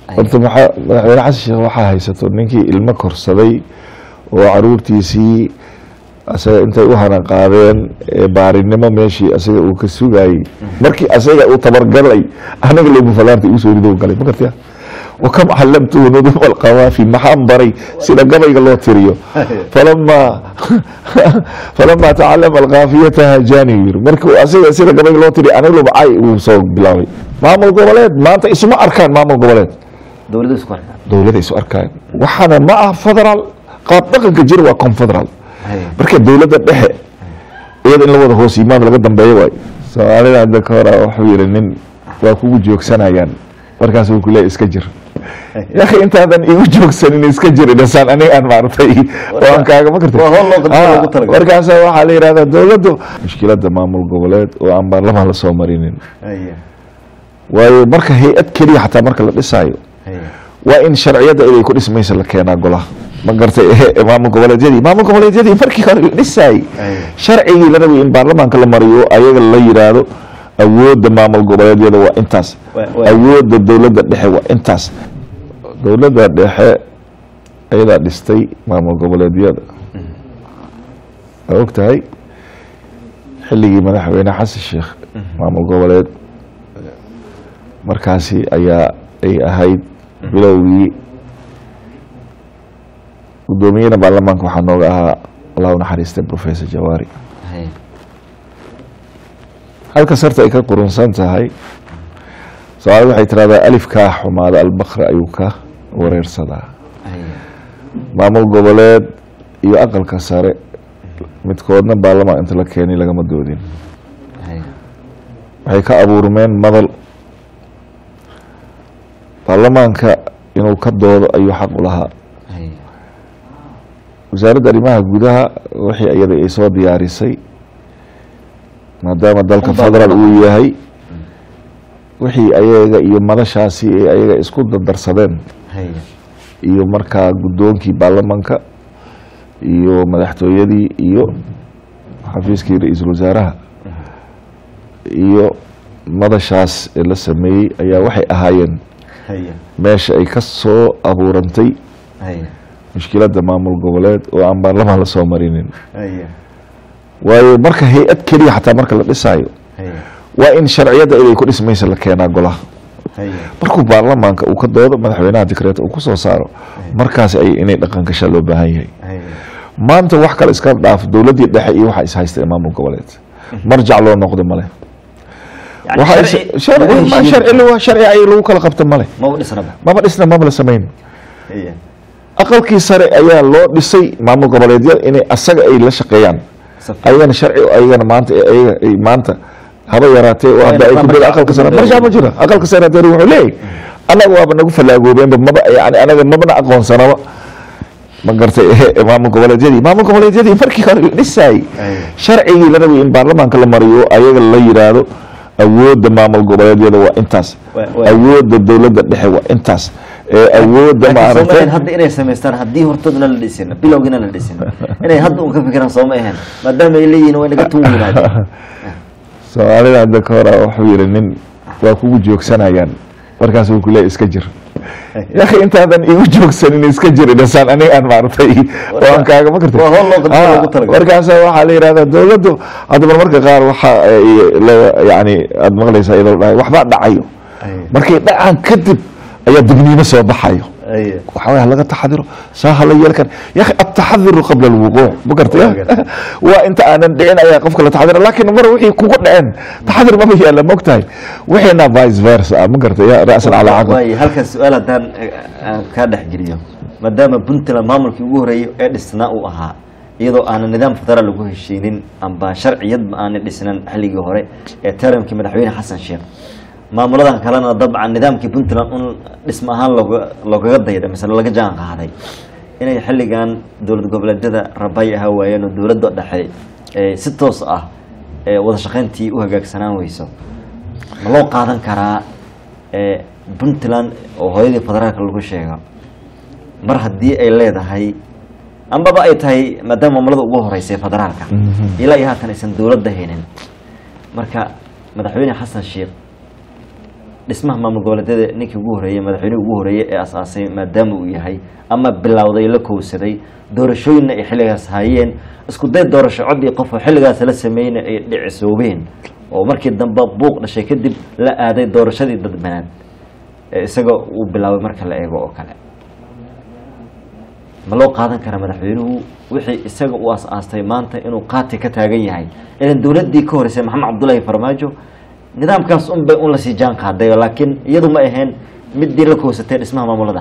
horta maxaa madaxweyne xasan sheekh waxaa haysato ninkii ilmo korsaday oo caruurtiisii asaga intay u hana qaadeen ee baarinimo meeshii asaga uu ka sugayey markii asaga uu tabargalay anaga lebu falaarta igu soo rido galay ma gartaya wakam calamtuhu nudum alqawaafi maxaan baray sida gabayga loo tiriyo falamaa falamaa tacalama alkaafiyata hajani yiri markii uu asaga sida gabayga loo tiriyo anaga lebu cay uu soo bilaabay maamul goboleed maanta isuma arkaan maamul goboleed dowladda isku arkaa dowlada isu arkaan waxaana ma ah federaal qaab dhaqanka jira waa confederal Haye. marka dowladda dhexe iyada in la wada hoos yimaad laga dambeeyo waay soomaalida hadda ka hora wuxuu yihi nin waa kugu joogsanayaan markaas uu kuleeya iska jir yaki intaadan igu joogsanin iska jir idhasaan aniga aan maartay waan kaaga ma karta waa howl loo qadaro loogu talagalay. markaasa waxaa la yidhahdaa dowladdu mushkilada maamul goboleed oo aan baarlamaan lasoo marinin Haye. waayo marka hay-ad keliya xataa marka la dhisaayo Haye. waa in sharciyada inay ku dhismaysa la keenaa golaha ma gartay maamul goboleedyadii maamul goboleedyadii markii hore la dhisaayey Ay. sharcigii la rabay in baarlamaanka la mariyo ayaga la yidhaahdo awoodda maamul goboleedyada waa intaas Wa- wa- awoodda dowladda dhexe waa intaas dowladda dhexe ayadaa dhistay maamul goboleedyada waa og tahay xilligii madaxweyne xasan sheekh maamul goboleed markaasi ayaa ay ahayd bilowgii guddoomiyena baarlamaanka waxaa nooga ahaa allah u naxariistay professor jawaari Haye. halka sarta ay ka qurunsan tahay soomaalida waxay tirahdaa alifkaa xumaada albakra ayuu ka wareersadaa Haye. maamul goboleed iyo aqalka sare midkoodna baarlamaan inta la keenay lagama doodin Haye. waxay ka abuurmeen madal baarlamaanka inuu ka doodo ayuu xaq u lahaa Haye. wasaaradda arrimaha gudaha wixii iyada ay soo diyaarisay maadaama dalka Unbaa federal lagu uu yahay wixii ayaga iyo madashaasi ay ayaga isku dardarsadeen Haye. iyo markaa guddoonkii baarlamanka iyo madaxtooyadii iyo xafiiskii ra-iisul wasaaraha iyo madashaas ee la sameeyey ayaa waxay ahaayeen Haye. meesha ay ka soo abuurantay Haye. mushkiladda maamul goboleed oo aan baarlamaan lasoo marinin Haye. waayo marka hay-ad keliya xataa marka la dhisaayo Haye. waa in sharciyada inay ku dhismaysa la keenaa golaha Haye. markuu baarlamaanka uu ka doodo madaxweynaha dikreeta uu kusoo saaro markaas ay inay dhaqan gashaa loo baahan yahay Haye. maanta wax kale iska dhaaf dowladdii dhexe iyo waxa is haysta ee maamul goboleed marjac loo noqdo male Yani waxa is- sharci sharci lagu ma heshiiyey. sharci lagu- sharci ay lagu kala qabto male ma u dhisnaba maba dhisna maba la samayn Haye. aqalkii sare ayaa loo dhisay maamul goboleedyada inay asaga ay la shaqeeyaan Saf- ayagana sharci ayagana maanta ayaga ay maanta haba yaraatee oo hadda ay ku dada aqalka sare marjaa ma jiro aqalka sare hadda wuxuu leeyahay annaga waaba nagu fallaagoobeenba maba yani anaga mabana aqoonsanaba ma gartay maamul goboleedyadii maamul goboleedyadii markii hore la dhisaayey Ay. sharcigii la rabay in baarlamaanka la mariyo ayaga la yidhaahdo awoodda maamul goboleedyada waa intaas Wa- wa- awoodda dowladda dhexe waa intaas ee awoodda laakiin soo ma maaragtay ahayn hadda inay samaystaan haddii hortoodna la dhisin bilowgiina la dhisin inay hadda un ka fikiraan soo ma ahayn maadaama ay leeyihiin waa inaga tuun yidhahdeen soomaalida hadda ka hora wuxuu yihi nin waa kugu joogsanayaan markaas uu kuleeya iska jir yaki intaadan igu joogsanin iska jir idhasaan aniga aan maaragtay waan kaaga ma karta waa howl loo qadaro loogu talagalay. markaasa waxaa la yidhahdaa dowladdu hadda marmarka qaar waxa ay la- yani aada maqlaysaa iyadoo la dhahay waxbaa dhacayo Ay. markay dhacaan kadib ayaa digniino soo baxayo Ay. waxaa waye laga taxadiro saa hala yeeli kara ya akhi ataxadiru qabla alwuquuc ma garta Waa gartay. waa inta aanan dhicin ayaa qofka la taxadira laakiin mar wixii kugu dhaceen taxadir maba yaala mogtahay wixiina vice versa ah ma garta ya ra'san calaa caqab waaye halkan su-aal haddaan eh, aan kaa dhex geliyo maadaama puntland maamulkii ugu horreeyay ee dhisnaa uu ahaa iyadoo aanan nidaam federaal lagu heshiinin amba sharciyadba aanay dhisnan xilligii hore ee taramkii madaxweyne xasan sheekh maamuladan kalena dabcan nidaamkii puntland un dhismo ahaan looga loogaga dayday mise laga jaan qaaday inay xilligan dowlad goboleedyada rabay ahaa waayeen oo dowladda dhexe ee si toos ah ee wada shaqayntii u hagaagsanaan weyso ma loo qaadan karaa ee puntland oo hooyadii federaalka lagu sheego mar haddii ay leedahay ambaba ay tahay maadaama maamulada ugu horeysay federaalka ilaa iyo haatan aysan dowladda haynin marka madaxweyne xasan sheekh dhismaha maamul goboleedyada ninkii ugu horeeyey madaxweynihii ugu horeeyey ee asaasay maadaama uu yahay ama bilowday la kowsaday doorashooyinna ay xilligaas hayeen isku day doorasho cod iyo qof oo xilligaas la sameeyna ay dhicisoobeen oo markii dambe buuq dhashay kadib la aaday doorashadii dadbanaad ee isaga uu bilaabay marka la eego oo kale ma loo qaadan karaa madaxweynuhu wixii isaga uu as-aastay maanta inuu qaati ka taagan yahay ilan dowladdii ka horeysay maxamed cabdullaahi farmaajo nidaamkaas un bay un lasii jaan qaaday laakiin iyadu ma ahayn midii la kowsatay dhismaha maamulada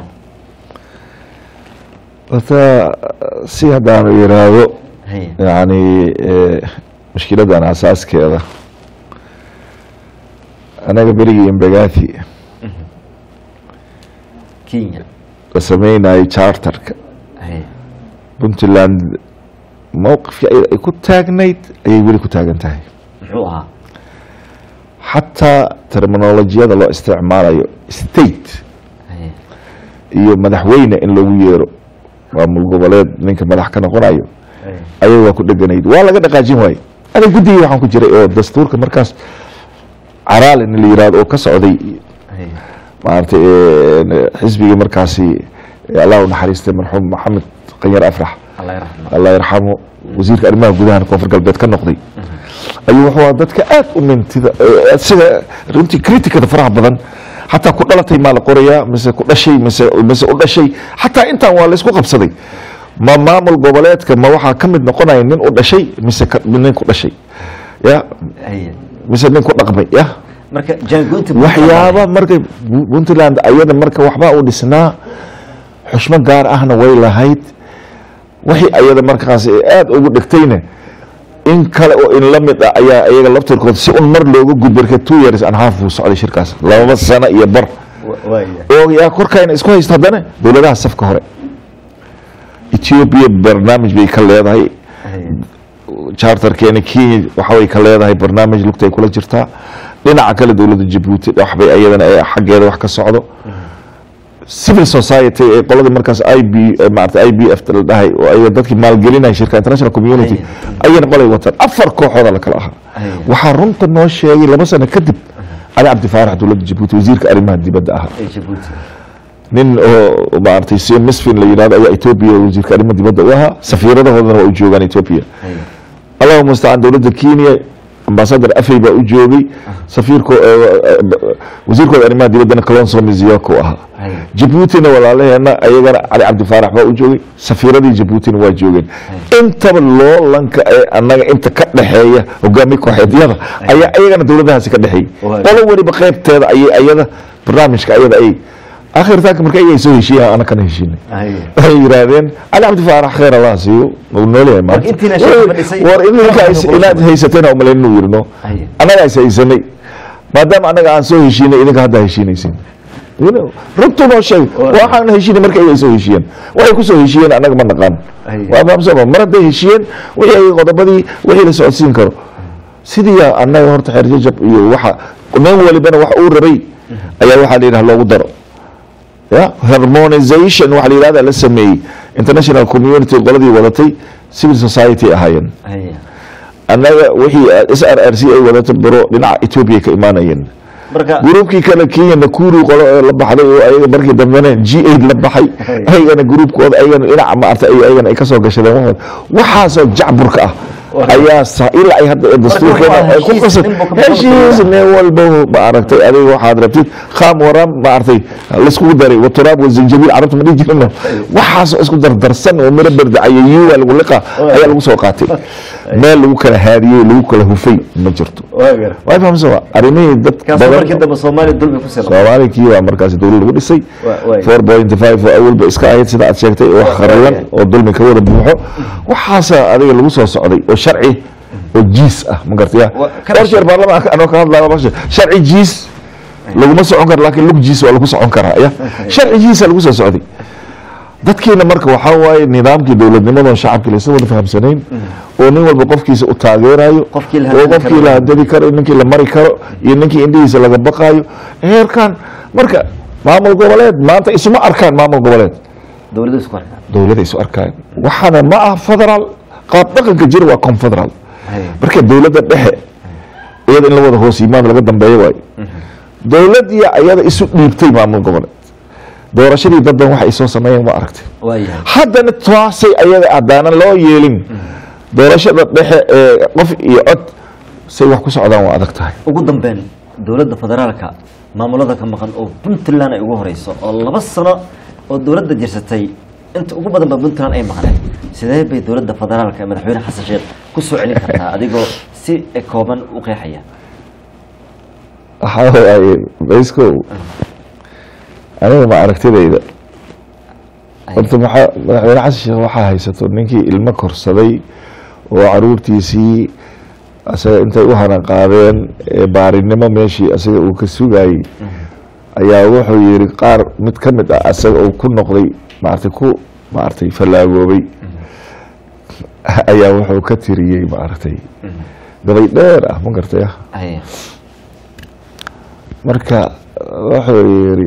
horta si haddaanu yiraahdo haye yani mushkiladan asaaskeeda anaga berigii imbagathi kenya la sameynayay charterka haye puntland mowqifkii ayada ay ku taagnayd ayay weli ku taagan tahay muxuu ahaa xataa terminolojiyada loo isticmaalayo state haye iyo madaxweyne in lagu yeero maamul goboleed ninka madax ka noqonayo haye ayaga waa ku dheganayd waa laga dhaqaajin waaye adag guddigii waxaan ku jiray oo dastuurka markaas caraalin la yirahdo oo ka socday haye maaragtay xisbigii markaasi allah u naxariistay marxuum maxamed qanyar afrax allah yarxamo allah yarxamo wasiirka arrimaha gudaha koonfur galbeed ka noqday ayuu wuxuu ahaa dadka aad u mintida eh, sida runtii criticada faraha badan xataa ku dhalatay maa la qorayaa mise ku dhashay mise mise u dhashay xataa intaan waa laysku qabsaday ma maamul goboleedka ma waxaa ka mid noqonaya nin u dhashay mise ka- nin ku dhashay ya haye mise nin ku dhaqmay ya marka jaangoynta waxyaaba markay Bu- puntland ayada marka waxbaa u dhisnaa xushmo gaar ahna way lahayd wixii ayada markaas ay aada ugu dhegtayna in kale oo in la mid ah ayaa iyaga laftirkood si un mar looga gudbarka two years and half buu socday shirkaas lababa sano iyo bar Wa- waaya oo yaa korkayna isku haysta haddana dowladaha safka hore ethiopia barnaamij bay ka leedahay haye charterkeena kenya waxaway ka leedahay barnaamij lugtay kula jirtaa dhinaca kale dowladda jabuuti waxbay ayadana ee xaggeeda wax ka socdo civil society ee qoladii markaas i b maarata i b f la dhahay oo ayaga dadkii maalgelinaya shirka international community ayana balay wataan afar kooxooda la kala ahaa Haya. waxaa runta noo sheegay laba sano kadib cali cabdi faarax dowladda jabuuti wasiirka arrimaha dibadda ahaa ee jabuuti nin oo maaragtay si misfin la yidhahdo ayaa ethiopia wasiirka arrimaha dibadda u ahaa safiiradahoodana waa u joogaan ethiopia haye allahuma mustacaan dowladda kenya ambasadar afey baa u joogay safiirko wasiirkooda arrimaha dibaddana kalonso miziyoko ahaa haye jabuutina walaalaheena ayagana cali cabdi faarax baa u joogay safiiradii jabuutina waa joogeen intaba loolanka ee annaga inta ka dhexeeya hogaami kooxeedyada ayaa ayagana dowladahaasi ka dhexeeyay Waa. qolo weliba qeybteeda ayay ayada barnaamijka ayada ay akhirtaanka marka ayay soo heshiiyaan ana kana heshiinay haye waxay yidhaahdeen cali cabdi faarax kheer allah siiyo uu noolyahay maanta intiina shaqo fadhisay- war idinka is- inaad haysateen oo malayn inuu yirno Haye. annagaa is haysanay maadaama annaga aan soo heshiinay idinka hadda heshiinaysin You know, runtu noo sheeg waxaan heshiinay marka ay soo heshiiyeen waxay ku soo heshiiyeen annaga ma naqaan Haye. waa fahamsama mar hadday heshiiyeen wixii ay qodobadii wixii la socodsiin karo sidii annaga horta xeer jajab iyo waxa nin walibana wax uu rabay ayaa waxaa la yidhaha loogu daro ya harmonization waxa la yidhahda la sameeyey international community qoladii wadatay civil society ahaayeen haye annaga wixii s r r c ay wadato baro dhinaca ethiopia ka imaanayeen marka gruubkii kale kenya nakuru qolo oo la baxday oo ayaga markii dambena g aid la baxay ayagana gruubkooda ayagana dhinaca maarta ay ayagana ay kasoo gashadeen waxooda waxaasoo jacburka ah ayaa sa ilaa ay hadda dastuurkeena waa ay ku heshiis, qasan nin buu ka maqan heshiis nin walba ma aragtay adiga waxaad rabtid khaam waram ma aragtay laiskugu daray waturaab wazinjabiil carabta ma dhihi jirino waxaasoo isku dardarsan oo miro berdacaya yuwa lagu liqa ayaa lagu soo qaatay meel lagu kala haadiyey lagu kala hufay ma jirto waa gar way fahamsan arrimihii dad kaasoo markii dambe soomaaliya dulmi ku sii soomaali kii waa markaasi dowlad lagu dhisay Wa- waay. four point five oo awalba iska ahayd sida aad sheegtay oo wax kharilan oo dulmi ka wada buuxo waxaasa adiga lagu soo socday oo sharci oo jiis ah ma gartaya Wa- kana dhowr jeer baarlamaanka anoo ka hadlaya basha sharci jiis laguma socon karo laakiin lug jiis waa lagu socon karaa ya sharci jiisa lagu soo socday dadkiina marka waxaa waaye nidaamkii dowladnimadoon shacabkii laysa wada fahamsanayn oo nin walba qofkiisa u taageerayo Qofkii la oo hadli qofkii karo. la hadadi karo ninkii la mari karo iyo ninkii indhihiisa laga baqaayo heerkan marka maamul goboleed maanta isuma arkaan maamul goboleed dowladda isku arkaa dowlada isu arkaan waxaana ma ah federaal qaab dhaqanka jira waa confederal haye marka dowladda dhexe iyada in la wada hoos yimaado laga dambeeyo waayo dowladii ayada isu dhiibtay maamul goboleed doorashadii dadban waxa ay soo sameeyeen waa aragtay waayahay haddana taasay ayada haddaanan loo yeelin doorashada dhexe ee qof iyo cod say wax ku socdaan waa adag tahay ugu dambeyn dowladda federaalka maamulada ka maqan oo puntland ay ugu horeyso oo laba sano oo dowladda jirsatay inta ugu badan ba puntland ay maqneen sidee bay dowladda federaalka ee madaxweyne xasan sheekh ku soo celin kartaa adigoo si kooban u qeexaya waxaa waaye bayskow aniga ma aragtidayda horta maxaa madaxweyne xasan sheekh waxaa haysato ninkii ilmo korsaday oo caruurtiisii asaga intay u hana qaadeen ee baarinimo meeshii asaga uu ka sugayey ayaa wuxuu yihi qaar mid ka mid ah asaga uu ku noqday maaragtay ku maaragtay fallaagoobay ayaa wuxuu ka tiriyey maaragtay gabay dheer ah ma gartay ah Haya. marka wuxuu yihi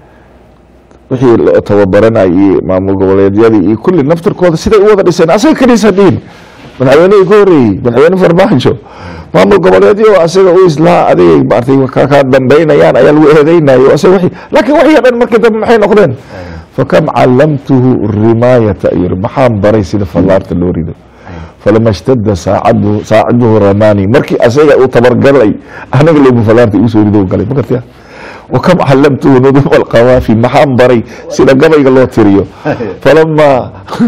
wixii loo tababaranayay iyo maamul goboleedyadii iyo kulli naftirkooda siday u wada dhiseen asaga kaniisa dhiin madaxweynihii ka horreeyey madaxweyne farmaajo maamul goboleedyo asaga u islaa adigay maartay ka ka dambeynayaan ayaa lagu eedeynayo asaga wixii laakiin wixii oo dhan markii dambe maxay noqdeen fakam callamtuhu rimaayata ayuu maxaan baray sida fallaarta loo rido falama ishtadda saacadu saaciduhu ramani markii asaga uu tabargalay anaga lebu fallaarta igu soo rido galay ma gartaya wakam callamtuhu nudum alqawaafi maxaan baray sida gabayga loo tiriyo falama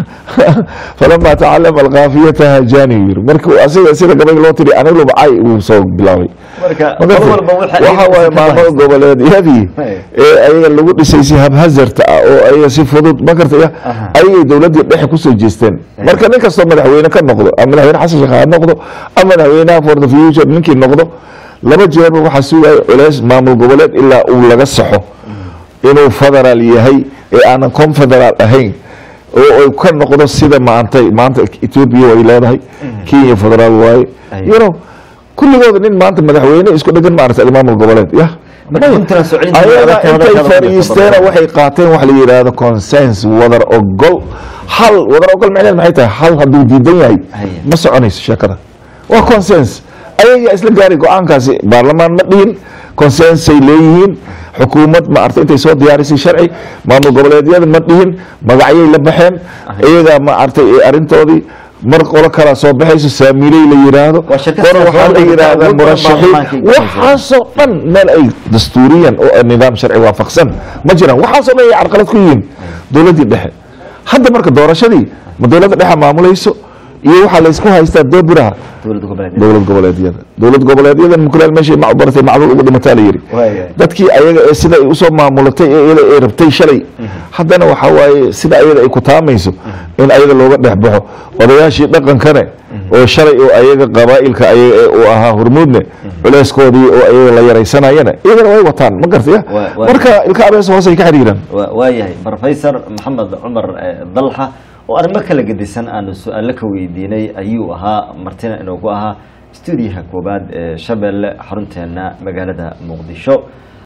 falama tacalama alkaafiyata hajani yiri markii asaga sida gabayga loo tiriyo anaga lebu cay uu soo bilaabay marka Ma mar gartay? walba waxa ay waxa waaye ka maamul haysto. goboleedyadii Hey. ee ayaga lagu dhisay si habhazarta ah oo ayaga si fudud ma gartaya Aha. ayagay dowladii dhexe kusoo jeesteen marka nin kastoo madaxweyne ka noqdo ama madaxweyne xasan sheekh ha noqdo ama madaxweynaha for the future ninkii noqdo laba jeerba waxaa sugaya culeys maamul goboleed ilaa uu laga saxo inuu federaal yahay ee aanan confederaal ahayn oo ay ka noqdo sida maanta maanta ethiopia way leedahay kenya federaal waaye Ay. you know kulligooda nin maanta madaxweyne isku dhegan maarata maamul goboleed ya Marka Maya. Puntland soo celinteeda ayaga adag ka intay wadakada fadhiisteena wadakada. waxay qaateen wax la yidhaahdo consens wadar ogol hal wadar ogol macneed maxay tahay hal hadduu diidan yahay Haya. ma soconayso sheekada waa consens ayagaa isla gaari go-aankaasi baarlamaan ma dhihin consensay leeyihiin xukuumad ma arta intay soo diyaarisay sharci maamul goboleedyada ma dhihin magacyay la baxeen iyagaa ma artay ee arrintoodii mar qolo kalaa soo baxayso saamiiley la yidhaahdo Waa shirkad qolo waxaa la siyaasadeed yidhaahdaa ugu badan murashaxiin baarlamaankay ka haysaa. waxaasoo dhan meel ay dastuuriyan oo nidaam sharci waafaqsan ma jiraan waxaasoo dhan ay carqalad ku yihiin dowladdii dhexe hadda marka doorashadii ma dowladda dhexe maamulayso iyo waxaa laysku haystaa doobiraha dowladda goboleed dowlad goboleedyada dowlad goboleedyadan mukulaal meeshay macbaratay macluul ugu dhimataa la yidhi Waaya. dadkii ayaga ee sida ay usoo maamulatay ee iyada ay rabtay shalay haddana waxaa waaye sida ayada ay ku taamayso in ayaga looga dhex baxo odayaashii dhaqankane oo shalay oo ayaga qabaa'ilka ayaga ee uu ahaa hormuudne culeyskoodii oo ayaga la yaraysanayana iyagana way wataan ma gartaya Waa- waa- marka ilka abees hoos ay ka xiriiraan Wa- waayahay professor maxamed cumar eh, dalxa oo arrimo kala gedisan aanu su-aalo ka weydiinay ayuu ahaa martina inoogu ahaa stuudiyaha koowaad ee shabeelle xarunteena magaalada muqdisho